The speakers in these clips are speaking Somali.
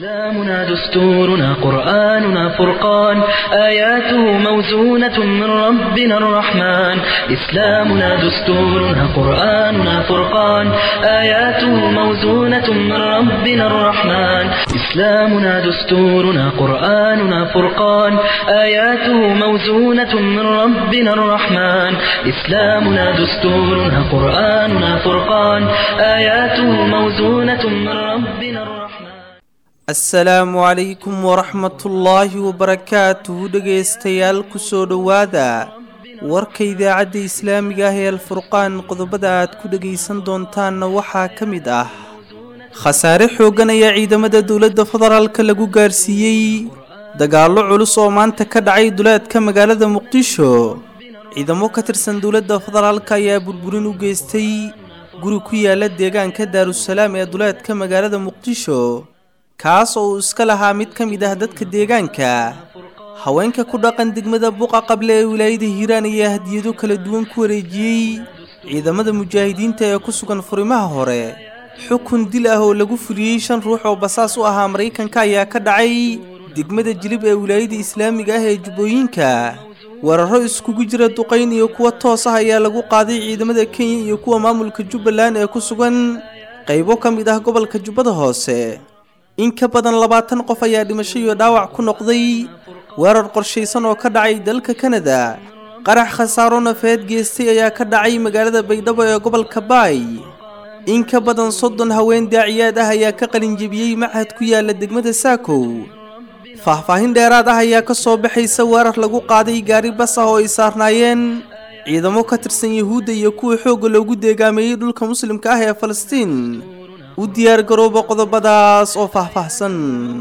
إسلامنا دستورنا قرآننا فرقان آياته موزونة من ربنا الرحمن إسلامنا دستورنا قرآننا فرقان آياته موزونة من ربنا الرحمن إسلامنا دستورنا قرآننا فرقان آياته موزونة من ربنا الرحمن إسلامنا دستورنا قرآننا فرقان آياته موزونة من ربنا الرحمن asalaamu calaykum waraxmatullaahi wabarakaatuhu dhegaystayaal kusoo dhowaada warka idaacadda islaamiga ah ee alfurqaan qodobada aad ku dhegaysan doontaanna waxaa ka mid ah khasaare xooggan ayaa ciidamada dowladda federaalka lagu gaarsiiyey dagaallo culus oo maanta ka dhacay duleedka magaalada muqdisho ciidamo ka tirsan dowladda federaalka ayaa burburin u geystay guri ku yaala deegaanka daarusalaam ee duleedka magaalada muqdisho kaas oo uu iska lahaa mid ka mid ah dadka deegaanka haweenka ku dhaqan degmada buqa qable ee wilaayada hiiraan ayaa hadiyado kala duwan ku wareejiyey ciidamada mujaahidiinta ee ku sugan furimaha hore xukun dil ah oo lagu fuliyey shan ruux oo basaas u ahaa maraykanka ayaa ka dhacay degmada jilib ee wilaayada islaamiga ah ee jubbooyinka weeraro iskugu jira duqayn iyo kuwa toos ah ayaa lagu qaaday ciidamada kenya iyo kuwa maamulka jubbaland ee ku sugan qaybo ka mid ah gobolka jubbada hoose in ka badan labaatan qof ayaa dhimasho iyo dhaawac ku noqday weerar qorshaysan oo ka dhacay dalka kanada qarax khasaaro nafeed geestay ayaa ka dhacay magaalada baydhabo ee gobolka baay in ka badan soddon haween daaciyaad ah ayaa ka qalinjebiyey machad ku yaala degmada saakow faahfaahin dheeraad ah ayaa ka soo baxaysa weerar lagu qaaday gaari bas ah oo ay saarnaayeen ciidamo ka tirsan yuhuudda iyo kuwa xoogga loogu deegaameeyey dhulka muslimka ah ee falastiin u diyaar garooba qodobadaas oo faahfaahsan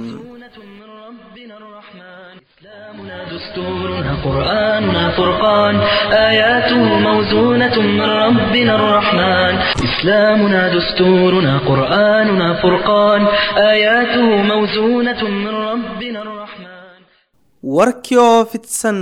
دستورنا قرآننا فرقان آياته موزونة من ربنا الرحمن إسلامنا دستورنا قرآننا فرقان آياته موزونة من ربنا الرحمن warkii oo fidsan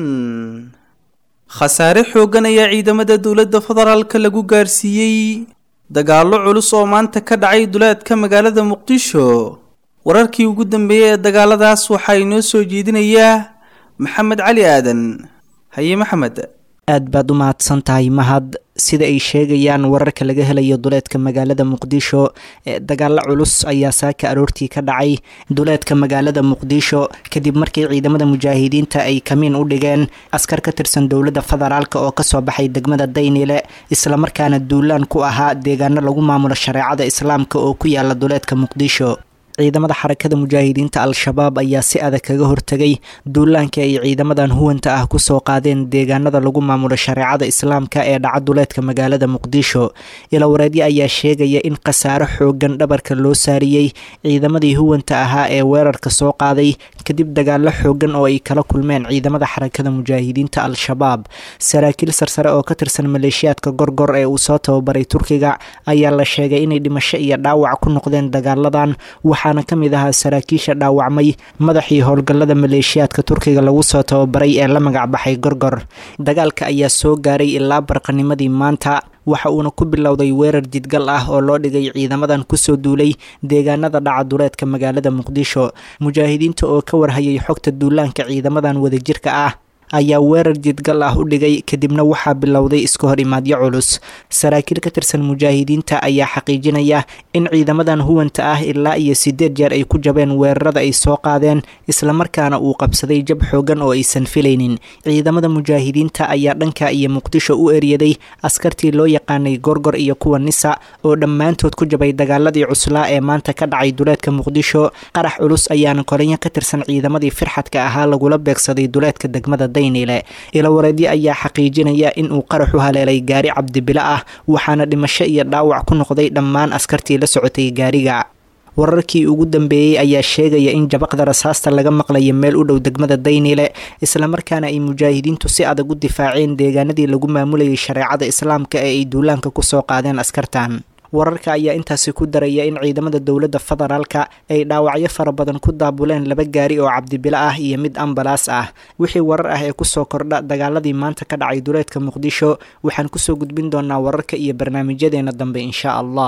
khasaare xooggan ayaa ciidamada dowladda federaalka lagu gaarsiiyey dagaallo culus oo maanta ka dhacay duleedka magaalada muqdisho wararkii ugu dambeeyey ee dagaaladaas waxaa inoo soo jeedinayaa maxamed cali aadan haye maxamed aad baad u mahadsan tahay mahad sida ay sheegayaan wararka laga helayo duleedka magaalada muqdisho ee dagaalo culus ayaa saaka aroortii ka dhacay duleedka magaalada muqdisho kadib markii ciidamada mujaahidiinta ay kamiin u dhigeen askar ka tirsan dowladda federaalk oo kasoo baxay degmada daynile islamarkaana duulaan ku ahaa deegaano lagu maamulo shareecada islaamka oo ku yaala duleedka muqdisho ciidamada xarakada mujaahidiinta al-shabaab ayaa si adag kaga hortegay duulaanka ay ciidamadan huwanta ah kusoo qaadeen deegaanada lagu maamulo shareecada islaamka ee dhaca duleedka magaalada muqdisho ilawareedyo ayaa sheegaya in khasaaro xoogan dhabarka loo saariyey ciidamadii huwanta ahaa ee weerarka soo qaaday kadib dagaalo xoogan oo ay kala kulmeen ciidamada xarakada mujaahidiinta al-shabaab saraakiil sarsare oo ka tirsan maleeshiyaadka gorgor ee uu soo tababaray turkiga ayaa la sheegay inay dhimasho iyo dhaawac ku noqdeen dagaaladan waxaana ka mid ahaa saraakiisha dhaawacmay madaxii howlgallada maleeshiyaadka turkiga lagu soo tababaray ee la magac baxay gorgor dagaalka ayaa soo gaaray ilaa barqanimadii maanta waxa uuna ku bilowday weerar jidgal ah oo loo dhigay ciidamadan kusoo duulay deegaanada dhaca duleedka magaalada muqdisho mujaahidiinta oo ka warhayay xogta duulaanka ciidamadan wadajirka ah ayaa weerar jidgal ah u dhigay kadibna waxaa bilowday iska hor imaadyo culus saraakiil ka tirsan mujaahidiinta ayaa xaqiijinaya in ciidamadan huwanta ah ilaa iyo sideed jeer ay ku jabeen weerarada ay soo qaadeen islamarkaana uu qabsaday jab xoogan oo aysan filaynin ciidamada mujaahidiinta ayaa dhanka iyo muqdisho u eryaday askartii loo yaqaanay gorgor iyo kuwa nisa oo dhammaantood ku jabay dagaaladii cuslaa ee maanta ka dhacay duleedka muqdisho qarax culus ayaana kolinyo ka tirsan ciidamadii firxadka ahaa lagula beegsaday duleedka degmada ilawareedyo ayaa xaqiijinaya in uu qarax u haleelay gaari cabdibilo ah waxaana dhimasho iyo dhaawac ku noqday dhammaan askartii la socotay gaariga wararkii ugu dambeeyey ayaa sheegaya in jabaqda rasaasta laga maqlayo meel u dhow degmada daynile islamarkaana ay mujaahidiintu si adag u difaaceen deegaanadii lagu maamulayay shareecada islaamka ee ay duulaanka kusoo qaadeen askartan wararka ayaa intaasi ku daraya in ciidamada dowladda federaalka ay dhaawacyo fara badan ku daabuleen laba gaari oo cabdibilo ah iyo mid ambalaas ah wixii warar ah ee kusoo kordha dagaaladii maanta ka dhacay duleedka muqdisho waxaan kusoo gudbin doonaa wararka iyo barnaamijyadeena dambe insha allah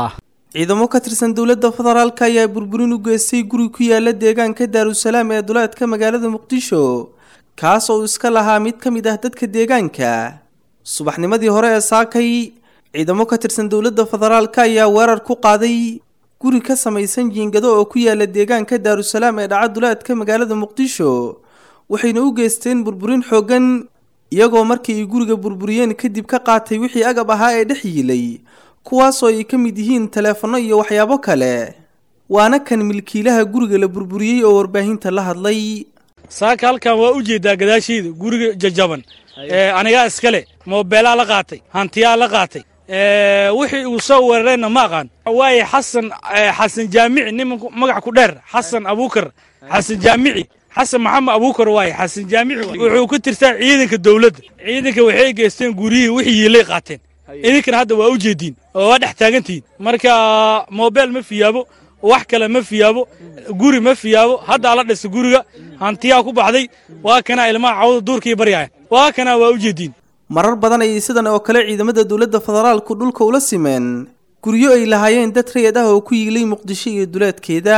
ciidamo ka tirsan dowladda federaalk ayaa burburin u geystay guri ku yaala deegaanka daarusalaam ee duleedka magaalada muqdisho kaas oo iska lahaa mid ka mid ah dadka deegaanka subaxnimadii hore ee saakay ciidamo ka tirsan dowladda federaalk ayaa weerar ku qaaday guri ka samaysan jiingado oo ku yaala deegaanka daarusalaam ee dhaca duleedka magaalada muqdisho waxayna u geysteen burburin xooggan iyagoo markii ay guriga burburiyeen kadib ka qaatay wixii agab ahaa ee dhex yiilay kuwaasoo ay ka mid yihiin taleefanno iyo waxyaabo kale waana kan milkiilaha guriga la burburiyey oo warbaahinta la hadlay saaka halkan waa u jeedaa gadaashiida guriga jajaban anigaa iskale moobeelaa la qaatay hantiyaa la qaatay wixii uu soo weerareenna ma aqaan waaye xasan xasan jaamici nin magac ku dheer xasan abuukar xasan jaamici xasan maxamed abuukar waaye xasan jaamici wuxuu ku tirtaa ciidanka dowladda ciidanka waxay geysteen guryihii wixii yiilay qaateen idinkana hadda waa u jeediin oo waa dhex taagantihiin marka moobeel ma fiyaabo wax kale ma fiyaabo guri ma fiyaabo haddaa la dhisa guriga hantiyaa ku baxday waa kanaa ilmaha cawda duurkii baryaaya waa kanaa waa u jeediin marar badan ayay sidan oo kale ciidamada dowladda federaalku dhulka ula simeen guryo ay lahaayeen dad rayid ah oo ku yiilay muqdisho iyo duleedkeeda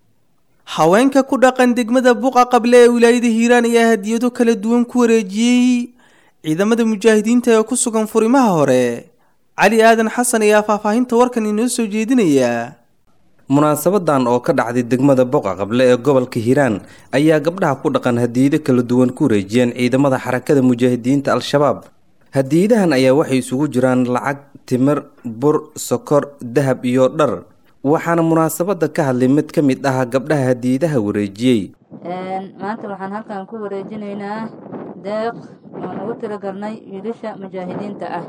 haweenka ku dhaqan degmada buqa qable ee wilaayada hiiraan ayaa hadiyado kala duwan ku wareejiyey ciidamada mujaahidiinta ee ku sugan furimaha hore cali aadan xasan ayaa faahfaahinta warkan inoo soo jeedinaya munaasabadan oo ka dhacday degmada boqa qable ee gobolka hiiraan ayaa gabdhaha ku dhaqan hadiyado kala duwan ku wareejiyeen ciidamada xarakada mujaahidiinta al-shabaab hadiyadahan ayaa waxay isugu jiraan lacag timir bur sokor dahab iyo dhar waxaana munaasabada ka hadlay mid ka mid ah gabdhaha hadiyadaha wareejiyey maanta waxaan halkan ku wareejinaynaa deeq oon ugu tiragalnay wiilasha mujaahidiinta ah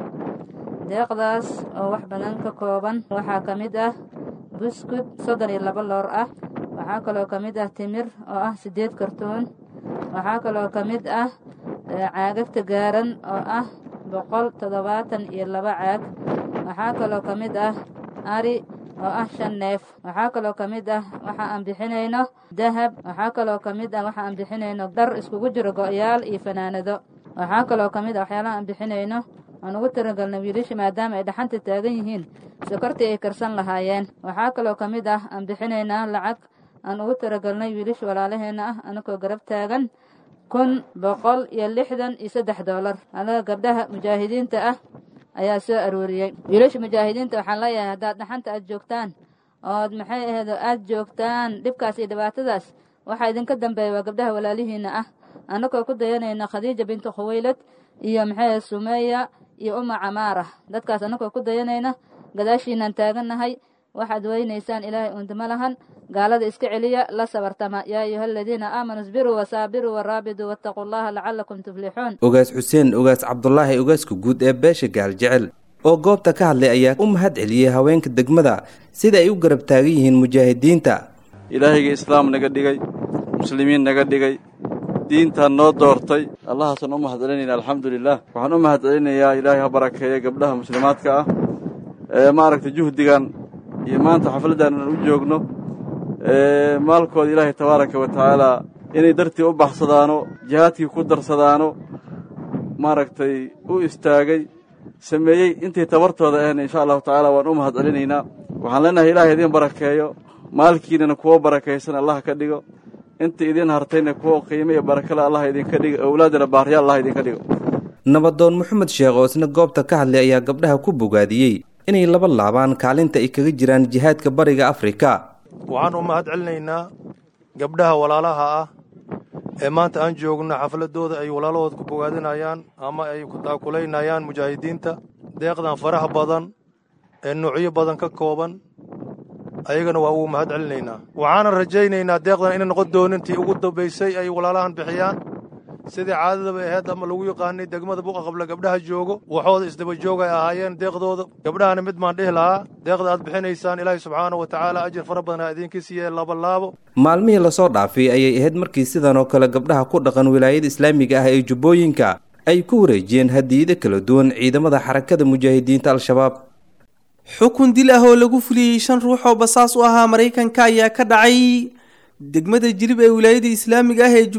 deeqdaas oo wax badan ka kooban waxaa ka mid ah buskud soddon iyo laba loor ah waxaa kaloo ka mid ah timir oo ah siddeed kartoon waxaa kaloo ka mid ah caagagta gaaran oo ah boqol toddobaatan iyo laba caag waxaa kaloo ka mid ah ari oo ah shan neef waxaa kaloo ka mid ah waxa aan bixinayno dahab waxaa kaloo ka mid ah waxa aan bixinayno dhar iskugu jiro go'yaal iyo fanaanado waxaa kaloo ka mid ah waxyaalaha aan bixinayno aan ugu tiragalna wiilasha maadaama ay dhaxanta taagan yihiin sokortii ay karsan lahaayeen waxaa kaloo ka mid ah aan bixinaynaa lacag aan ugu tiragalnay wiilasha walaalaheenna ah anagoo garab taagan kun boqol iyo lixdan iyo saddex doolar anaga gabdhaha mujaahidiinta ah ayaa soo arooriyey wiilasha mujaahidiinta waxaan leeyahay haddaad dhaxanta aad joogtaan ood maxay aheedo aad joogtaan dhibkaas iyo dhibaatadaas waxaa idinka dambeeya waa gabdhaha walaalihiinna ah annagoo ku dayanayna khadiija bintu khuwaylad iyo maxay sumeeya iyo uma camaara dadkaas annagoo ku dayanayna gadaashiinaan taagannahay waxaad weynaysaan ilaahay undima lahan gaalada iska celiya la sabartama yaa ayuha aladiina aamanuu isbiruu wasaabiruu waraabiduu wattaquu llaha lacalakum tuflixuun ogaas xuseen ogaas cabdulaahi ogaaska guud ee beesha gaaljecel oo goobta ka hadlay ayaa u mahad celiyey haweenka degmada sida ay u garab taagan yihiin mujaahidiinta ilaahayga islaam naga dhigay muslimiin naga dhigay diintaan noo doortay allahaasaan u mahad celinayna alxamdulilah waxaan u mahad celinayaa ilaahay ha barakeeya gabdhaha muslimaadka ah ee maaragtay juhdigan iyo maanta xafladdan aan u joogno maalkooda ilaahay tabaaraka wa tacaalaa inay dartii u baxsadaano jihaadkii ku darsadaano maaragtay u istaagay sameeyey intay tabartooda aheen insha allahu tacaala waan u mahad celinaynaa waxaan leenahay ilaahay idiin barakeeyo maalkiinana kuwo barakaysan allah ka dhigo inta idiin hartayna kuwo qiimo iyo barakale allah idinka dhigo owlaadana baarya allah idinka dhigo nabadoon moxamed sheekh oo isna goobta ka hadlay ayaa gabdhaha ku bogaadiyey inay laba laabaan kaalinta ay kaga jiraan jihaadka bariga afrika waxaan u mahad celinaynaa gabdhaha walaalaha ah ee maanta aan joogno xafladooda ay walaalahooda ku bogaadinayaan ama ay ku taakulaynayaan mujaahidiinta deeqdan faraha badan ee nuucyo badan ka kooban ayagana waa ugu mahad celinaynaa waxaana rajaynaynaa deeqdan inay noqon doonin tii ugu dambaysay ay walaalahan bixiyaan sidii caadadaba aheyd ama lagu yaqaanay degmada buqa qabla gabdhaha joogo waxooda isdaba joog ay ahaayeen deeqdooda gabdhahana mid baan dhihi lahaa deeqda aad bixinaysaan ilaahay subxaana wa tacaala ajir fara badan ha idinka siiye labalaabo maalmihii lasoo dhaafay ayay ahayd markii sidan oo kale gabdhaha ku dhaqan wilaayada islaamiga ah ee jubbooyinka ay ku wareejiyeen hadiyado kala duwan ciidamada xarakada mujaahidiinta al-shabaab xukun dil ah oo lagu fuliyey shan ruux oo basaas u ahaa maraykanka ayaa ka dhacay degmada jirib ee wilaayada islaamiga ah ee jubbooyinka sida warbixinta warkan uu ku eegayo maxamed amiin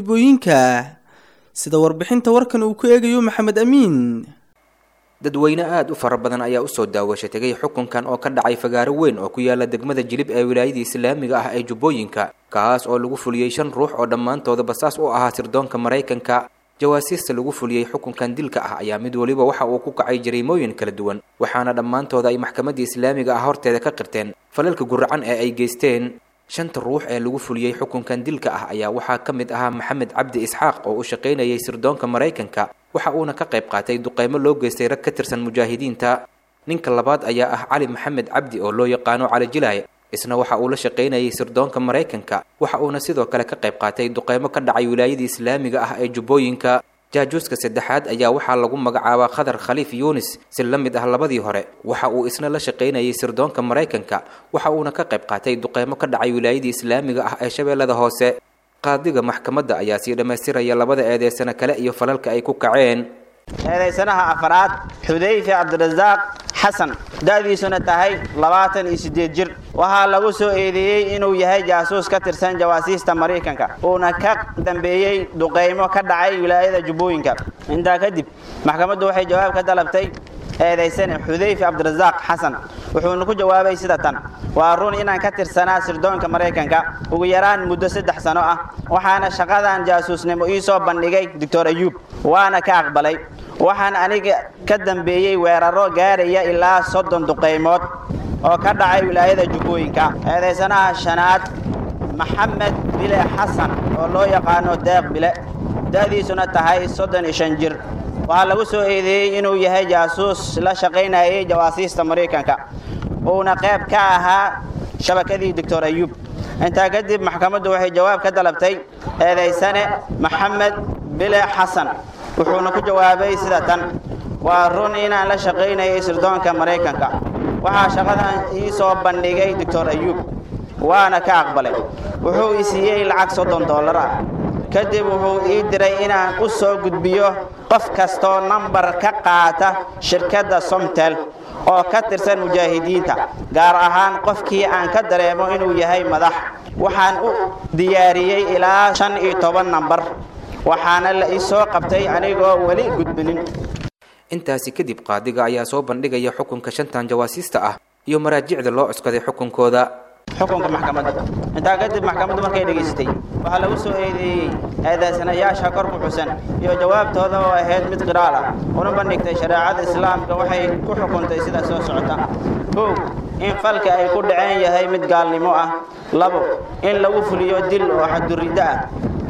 xukunkan oo dhacay maalnimadii shalay ayaa waxaa fuliyey shan ruux oo basaas u ahaa maraykanka gaar ahaan dadweyne aada u fara badan ayaa usoo daawasha tegay xukunkan oo ka dhacay fagaaro weyn oo ku yaala degmada jilib ee wilaayadii islaamiga ah ee jubbooyinka kaas oo lagu fuliyey shan ruux oo dhammaantooda basaas u ahaa sirdoonka maraykanka jawaasiista lagu fuliyey xukunkan dilka ah ayaa mid weliba waxa uu ku kacay jariimooyin kala duwan waxaana dhammaantooda ay maxkamadda islaamiga ah horteeda ka qirteen falalka guracan ee ay geysteen shanta ruux ee lagu fuliyey xukunkan dilka ah ayaa waxaa ka mid ahaa maxamed cabdi isxaaq oo u shaqaynayay sirdoonka maraykanka waxa uuna ka qayb qaatay duqeymo loo geystay rag ka tirsan mujaahidiinta ninka labaad ayaa ah cali maxamed cabdi oo loo yaqaano cali jilaay isna waxa uu la shaqaynayay sirdoonka maraykanka waxa uuna sidoo kale ka qayb qaatay duqeymo ka dhacay wilaayadii islaamiga ah ee jubbooyinka jaajuuska saddexaad ayaa waxaa lagu magacaabaa khadar khaliif yuunis si la mid ah labadii hore waxa uu isna la shaqaynayay sirdoonka maraykanka waxa uuna ka qayb qaatay duqeymo ka dhacay wilaayadii islaamiga ah ee shabeellada hoose qaadiga maxkamadda ayaa sii dhammaystiraya labada eedeysano kale iyo falalka ay ku kaceen eedaysanaha afraad xudayfe cabdirasaaq xasan da'diisuna tahay labaatan iyo siddeed jir waxaa lagu soo eedeeyey inuu yahay jaasuus ka tirsan jawaasiista maraykanka uuna ka dambeeyey duqaymo ka dhacay wilaayada jubbooyinka intaa kadib maxkamaddu waxay jawaab ka dalabtay eedaysane xudayfe cabdirasaaq xasan wuxuuna ku jawaabay sida tan waa run inaan ka tirsanaa sirdoonka maraykanka ugu yaraan muddo saddex sano ah waxaana shaqadan jaasuusnimo ii soo bandhigay doctor ayuub waana ka aqbalay waxaan aniga ka dambeeyey weeraro gaaraya ilaa soddon duqaymood oo ka dhacay wilaayada jubbooyinka eedaysanaha shanaad maxamed bile xasan oo loo yaqaano deeq bile da'diisuna tahay soddon iyo shan jir waxaa lagu soo eedeeyey inuu yahay jaasuus la shaqaynayay jawaasiista maraykanka uuna qayb ka ahaa shabakadii doctor ayuub intaa kadib maxkamaddu waxay jawaab ka dalabtay eedaysane maxamed bile xasan wuxuuna ku jawaabay sida tan waa run inaan la shaqaynayay sirdoonka maraykanka waxaa shaqadan ii soo bandhigay doctor ayuub waana ka aqbalay wuxuu i siiyey lacag soddon dollar ah kadib wuxuu ii diray inaan u soo gudbiyo qof kastoo nambar ka qaata shirkadda somtel oo ka tirsan mujaahidiinta gaar ahaan qofkii aan ka dareemo inuu yahay madax waxaan u diyaariyey ilaa shan iyo toban nambar waxaana la ii soo qabtay anigoo weli gudbinin intaasi kadib qaadiga ayaa soo bandhigaya xukunka shantan jawaasiista ah iyo maraajicda loo cuskaday xukunkooda xukunka maxkamadda intaa kadib maxkamaddu markay dhegaysatay waxaa lagu soo eedeeyey eedaysanayaasha kor ku xusan iyo jawaabtooda oo ahayd mid qiraal ah una bandhigtay shareecada islaamka waxay ku xukuntay sida soo socota kow in falka ay ku dhaceen yahay mid gaalnimo ah labo in lagu fuliyo dil oo xaduriddo ah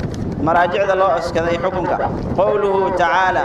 مراجع الله أسكذي حكمك قوله تعالى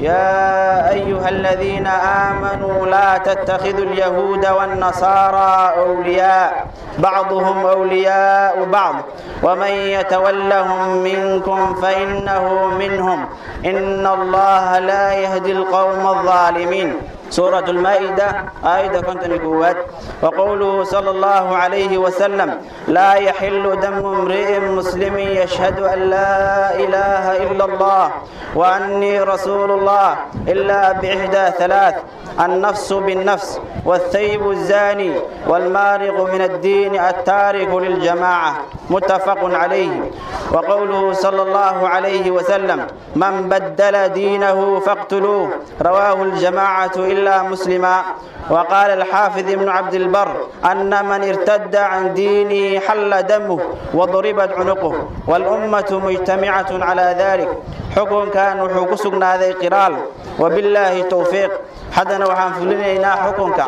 يا أيها الذين آمنوا لا تتخذوا اليهود والنصارى أولياء بعضهم أولياء بعض ومن يتولهم منكم فإنه منهم إن الله لا يهدي القوم الظالمين سورة المائدة آية كنت نقوات وقوله صلى الله عليه وسلم لا يحل دم امرئ مسلم يشهد أن لا إله إلا الله وأني رسول الله إلا بإحدى ثلاث النفس بالنفس والثيب الزاني والمارق من الدين التارك للجماعة متفق عليه وقوله صلى الله عليه وسلم من بدل دينه فاقتلوه رواه الجماعة إلا مسلما وقال الحافظ ابن عبد البر أن من ارتد عن دينه حل دمه وضربت عنقه والأمة مجتمعة على ذلك حكم كان وحكسنا ذي قرال وبالله توفيق حدنا وحن فلنا حكمك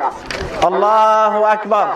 الله أكبر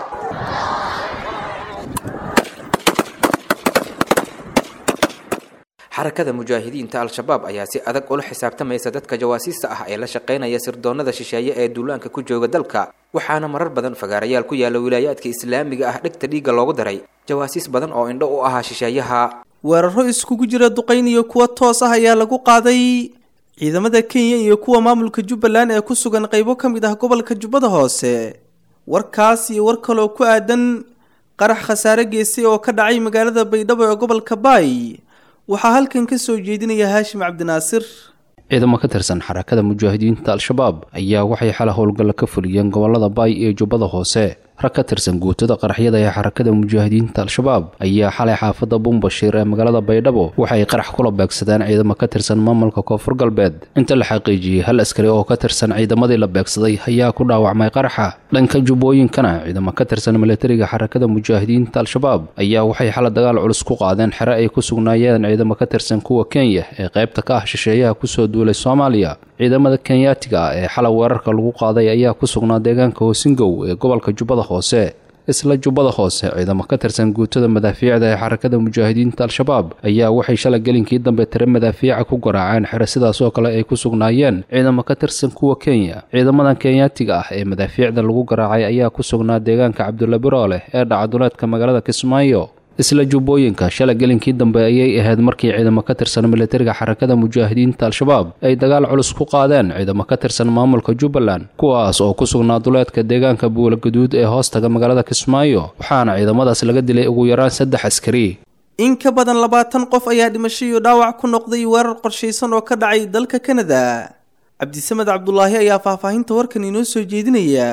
xarakada mujaahidiinta al-shabaab ayaa si adag ula xisaabtamaysa dadka jawaasiista ah ee la shaqaynaya sirdoonnada shisheeye ee duulaanka ku jooga dalka waxaana marar badan fagaarayaal ku yaala wilaayaadka islaamiga ah dhegta dhiigga loogu daray jawaasiis badan oo indho u ahaa shisheeyaha weeraro iskugu jira duqayn iyo kuwa toos ah ayaa lagu qaaday ciidamada kenya iyo kuwa maamulka jubbaland ee ku sugan qaybo ka mid ah gobolka jubbada hoose warkaas iyo war kaloo ku aadan qarax khasaare geystay oo ka dhacay magaalada baydhabo ee gobolka baay waxaa halkan ka soo jeedinaya haashim cabdinaasir ciidamo ka tirsan xarakada mujaahidiinta al-shabaab ayaa waxay xala howlgalla ka fuliyeen gobolada baay iyo jubbada hoose rag ka tirsan guutada qaraxyada ee xarakada mujaahidiinta al-shabaab ayaa xalay xaafadda bumbashiir ee magaalada baydhabo waxay qarax kula beegsadeen ciidamo ka tirsan maamulka koonfur galbeed inta la xaqiijiyey hal askari oo ka tirsan ciidamadii la beegsaday ayaa ku dhaawacmay qaraxa dhanka jubbooyinkana ciidamo ka tirsan militariga xarakada mujaahidiinta al-shabaab ayaa waxay xala dagaal culus ku qaadeen xere ay ku sugnaayeen ciidamo ka tirsan kuwa kenya ee qaybta ka ah shisheeyaha kusoo duulay soomaaliya ciidamada kenyaatiga ah ee xalay weerarka lagu qaaday ayaa ku sugnaa deegaanka hoosingow ee gobolka jubbada hoose isla jubbada hoose ciidamo ka tirsan guutada madaafiicda ee xarakada mujaahidiinta al-shabaab ayaa waxay shalay gelinkii dambe tire madaafiica ku garaaceen xere sidaas oo kale ay ku sugnaayeen ciidamo ka tirsan kuwa kenya ciidamadan kenyaatiga ah ee madaafiicda lagu garaacay ayaa ku sugnaa deegaanka cabdulla birooleh ee dhacaduleedka magaalada kismaayo isla jubbooyinka shalay gelinkii dambe ayay ahayd markii ciidamo ka tirsan militariga xarakada mujaahidiinta al-shabaab ay dagaal culus ku qaadeen ciidamo ka tirsan maamulka jubbaland kuwaas oo ku sugnaa duleedka deegaanka buula gaduud ee hoostaga magaalada kismaayo waxaana ciidamadaas laga dilay ugu yaraan saddex askari in ka badan labaatan qof ayaa dhimasho iyo dhaawac ku noqday weerar qorshaysan oo ka dhacay dalka kanada cabdisamed cabdulaahi ayaa faahfaahinta warkan inoo soo jeedinaya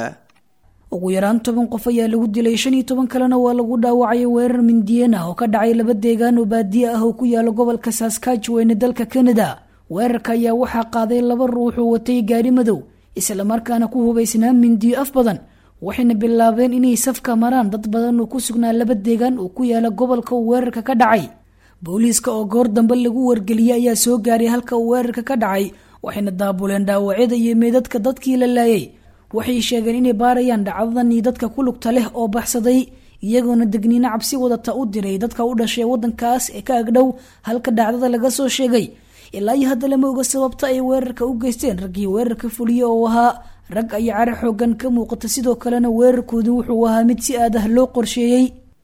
ugu yaraan toban qof ayaa lagu dilay shan iyo toban kalena waa lagu dhaawacay weerar mindiyeen ah oo ka dhacay laba deegaan oo baadiye ah oo ku yaala gobolka saskatchewan ee dalka canada weerarka ayaa waxaa qaaday laba ruux oo watay gaari madow islamarkaana ku hubaysnaa mindiyo af badan waxayna bilaabeen inay safka maraan dad badan oo ku sugnaa laba deegaan oo ku yaala gobolka uu weerarka ka dhacay booliiska oo goor dambe lagu wargeliyey ayaa soo gaaray halka uu weerarka ka dhacay waxayna daabuleen dhaawacyada iyo meedadka dadkii la laayay waxay sheegeen inay baarayaan dhacdadan iyo dadka ku lugta leh oo baxsaday iyagoona degniino cabsi wadata u diray dadka u dhashay wadankaas ee ka agdhow halka dhacdada laga soo sheegay ilaa iyo hadda lama oga sababta ay weerarka u geysteen raggii weerarka fuliye oo ahaa rag ay cara xoogan ka muuqata sidoo kalena weerarkoodu wuxuu ahaa mid si aad ah loo qorsheeyey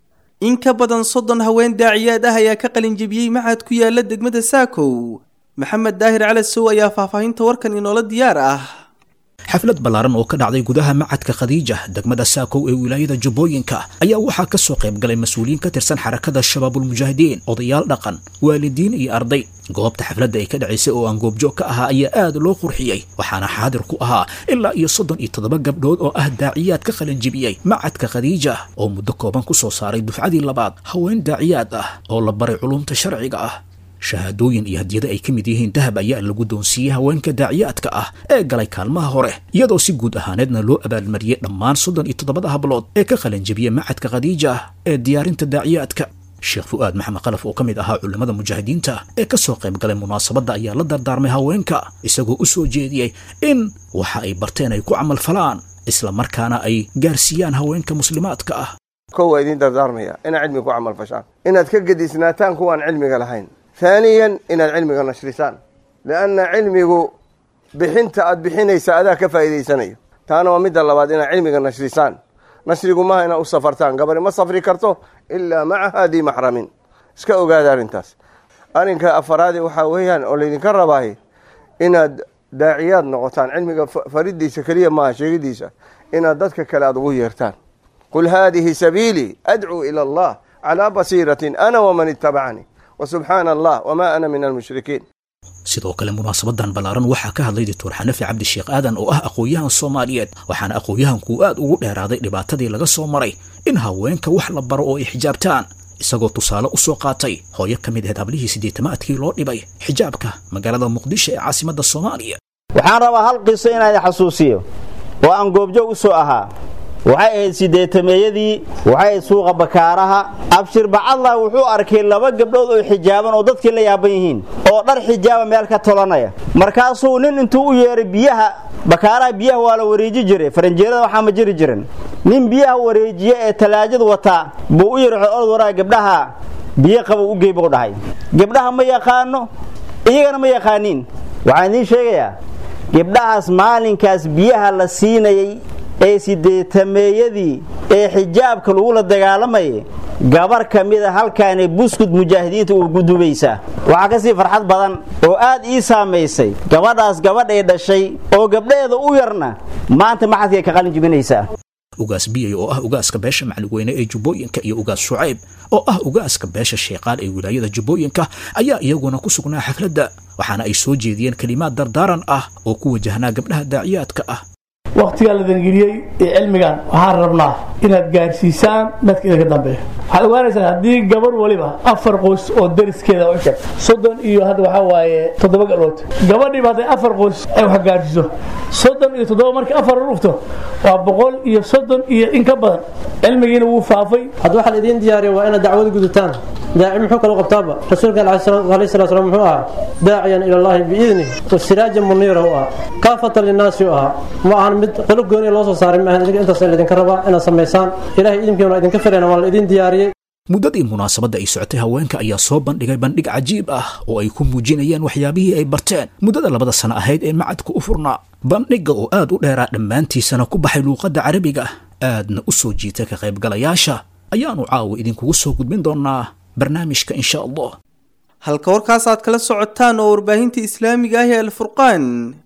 in ka badan soddon haween daaciyaad ah ayaa ka qalinjebiyey maxad ku yaala degmada saakow maxamed daahir calasow ayaa faahfaahinta warkan inoola diyaar ah xaflad ballaaran oo ka dhacday gudaha macadka khadiija degmada saakow ee wilaayada jubbooyinka ayaa waxaa ka soo qayb galay mas-uuliyiin ka tirsan xarakada shabaabulmujaahidiin odayaal dhaqan waalidiin iyo arday goobta xafladda ay ka dhacaysay oo aan goobjoog ka ahaa ayaa aad loo qurxiyey waxaana xaadir ku ahaa ilaa iyo soddon iyo toddoba gabdhood oo ah daaciyaad ka qalanjibiyey macadka khadiija oo muddo kooban ku soo saaray dufcadii labaad haween daaciyaad ah oo la baray culumta sharciga ah shahaadooyin iyo hadiyada ay ka mid yihiin dahab ayaa lagu doonsiiyey haweenka daaciyaadka ah ee galay kaalmaha hore iyadoo si guud ahaaneedna loo abaalmariyey dhammaan soddon iyo toddobada hablood ee ka qalanjabiyey macadka khadiija ah ee diyaarinta daaciyaadka sheekh fu'aad maxamed qalaf oo ka mid ahaa culimmada mujaahidiinta ee ka soo qayb galay munaasabadda ayaa la dardaarmay haweenka isagoo u soo jeediyey in waxa ay barteen ay ku camal falaan isla markaana ay gaarsiiyaan haweenka muslimaadka ah kow waa idiin dardaarmaya inaad cilmiga ku camal fashaan inaad ka gedisnaataan kuwaan cilmiga lahayn haaniyan inaad cilmiga nashrisaan lianna cilmigu bixinta aad bixinaysa adaa ka faa'iidaysanayo taana waa midda labaad inaad cilmiga nashrisaan nashrigu maaha inaad u safartaan gabari ma safri karto ilaa maca haadii maxramin iska ogaada arrintaas arrinka afaraadi waxaa weeyaan oo laydinka rabaaye inaad daaciyaad noqotaan cilmiga faridiisa keliya maaha sheegidiisa inaad dadka kale aad ugu yeertaan qul haadihi sabiilii adcuu ila allah calaa basiiratin ana waman ittabacanii wsubxaana allah wma ana min almushrikiin sidoo kale munaasabadan ballaaran waxaa ka hadlay doctor xanafi cabdisheekh aadan oo ah aqoon-yahan soomaaliyeed waxaana aqoon-yahankuu aad ugu dheeraaday dhibaatadii laga soo maray in haweenka wax la baro oo ay xijaabtaan isagoo tusaale u soo qaatay hooyo ka mid ahayd hablihii siddeetamaadkii loo dhibay xijaabka magaalada muqdisho ee caasimadda soomaaliya waxaan rabaa hal qiso inaan xasuusiyo oo aan goobjoog u soo ahaa waxay ahayd sideetameeyadii waxay ahayd suuqa bakaaraha abshir bacadlah wuxuu arkay laba gabdhood oo xijaaban oo dadkii la yaaban yihiin oo dhar xijaaba meel ka tolanaya markaasuu nin intuu u yeeray biyaha bakaaraha biyaha waa la wareeji jiray faranjeerada waxaa ma jiri jiran nin biyaha wareejiya ee talaajadu wataa buu u yidhi orod waraa gabdhaha biyo qabow u gey buu dhahay gabdhaha ma yaqaano iyagana ma yaqaaniin waxaan idiin sheegayaa gabdhahaas maalinkaas biyaha la siinayay ee sideetameeyadii ee xijaabka lagula dagaalamayay gabar ka mida halkaanay buskud mujaahidiinta uu gudubaysaa waxaa ka sii farxad badan oo aad ii saamaysay gabadhaas gabadhay dhashay oo gabdhaheeda u yarna maanta maxadkay ka qalin jibinaysaa ugaas biyay oo ah ugaaska beesha macalweyne ee jubbooyinka iyo ugaas shucayb oo ah ugaaska beesha sheeqaal ee wilaayada jubbooyinka ayaa iyaguna ku sugnaa xafladda waxaana ay soo jeediyeen kelimaad dardaaran ah oo ku wajahnaa gabdhaha daaciyaadka ah waktigaa la dangeliyey ee cilmigan waxaan rabnaa inaad gaarsiisaan dadka idinka dambeeya waxaad ogaanaysaa haddii gabar waliba afar qoys oo dariskeeda u sheegto soddon iyo hadda waxaa waaye toddoba gabdhood gabadhiiba hadday afar qoys ay wax gaarsiiso soddon iyo toddoba markii afar la dhufto waa boqol iyo soddon iyo in ka badan cilmigiina wuu faafay hadda waxaan idiin diyaariya waa inaad dacwad gudutaan daaci muxuu kala qabtaaba rasuulka alayhi salatu salaam muxuu ahaa daaciyan ila allahi biidnih wasiraajan muniira u ahaa kaafatan linnaasi u ahaa ma ahan mid qolo gooni loo soo saaray maahan idinka intaas laydinka rabaa inaad samaysaan ilahay idinkiina idinka filayna waa la idin diyaariyey muddadii munaasabadda ay socotay haweenka ayaa soo bandhigay bandhig cajiib ah oo ay ku muujinayeen waxyaabihii ay barteen muddada labada sano ahayd ee macadka u furnaa bandhigga oo aad u dheeraa dhammaantiisana ku baxay luuqadda carabiga aadna u soo jiitay ka qaybgalayaasha ayaanu caawa idinkugu soo gudbin doonaa barnaamijka insha allah halka warkaas aad kala socotaan oo warbaahinta islaamiga ah ee alfurqaan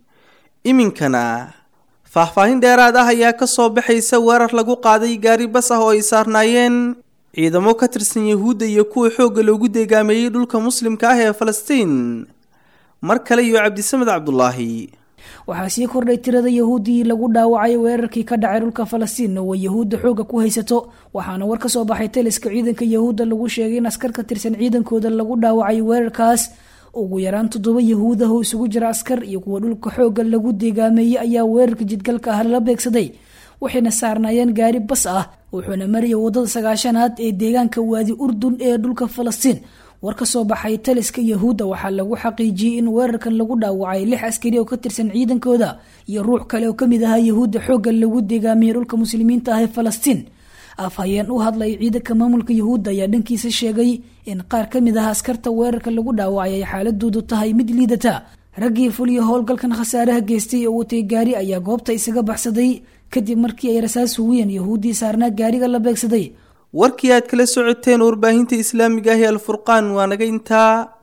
iminkana faahfaahin dheeraad ah ayaa ka soo baxaysa weerar lagu qaaday gaari bas ah oo ay saarnaayeen ciidamo ka tirsan yahuudda iyo kuwa xoogga loogu deegaameeyey dhulka muslimka ah ee falastiin mar kale iyo cabdisamed cabdulaahi waxaa sii kordhay tirada yahuuddii lagu dhaawacay weerarkii ka dhacay dhulka falastiin oo ay yahuudda xoogga ku haysato waxaana war ka soo baxay taliska ciidanka yahuudda lagu sheegay in askar ka tirsan ciidankooda lagu dhaawacay weerarkaas ugu yaraan toddoba yahuud ah oo isugu jira askar iyo kuwa dhulka xoogga lagu deegaameeyey ayaa weerarka jidgalka ah lala beegsaday waxayna saarnaayeen gaari bas ah wuxuuna marayay wadada sagaashanaad ee deegaanka waadi urdun ee dhulka falastiin war ka soo baxay taliska yahuudda waxaa lagu xaqiijiyey in weerarkan lagu dhaawacay lix askari oo ka tirsan ciidankooda iyo ruux kale oo kamid ahaa yahuudda xoogga lagu deegaamiyey dhulka muslimiinta ah ee falastiin afhayeen u hadlay ciidanka maamulka yahuudda ayaa dhankiisa sheegay in qaar ka mid ah askarta weerarka lagu dhaawacay ay xaaladoodu tahay mid liidata raggii fuliya howlgalkan khasaaraha geystay oo watay gaari ayaa goobta isaga baxsaday kadib markii ay rasaas hugiyeen yahuuddii saarnaa gaariga la beegsaday warkii aad kala socoteen warbaahinta islaamiga ah ee alfurqaan waa naga intaa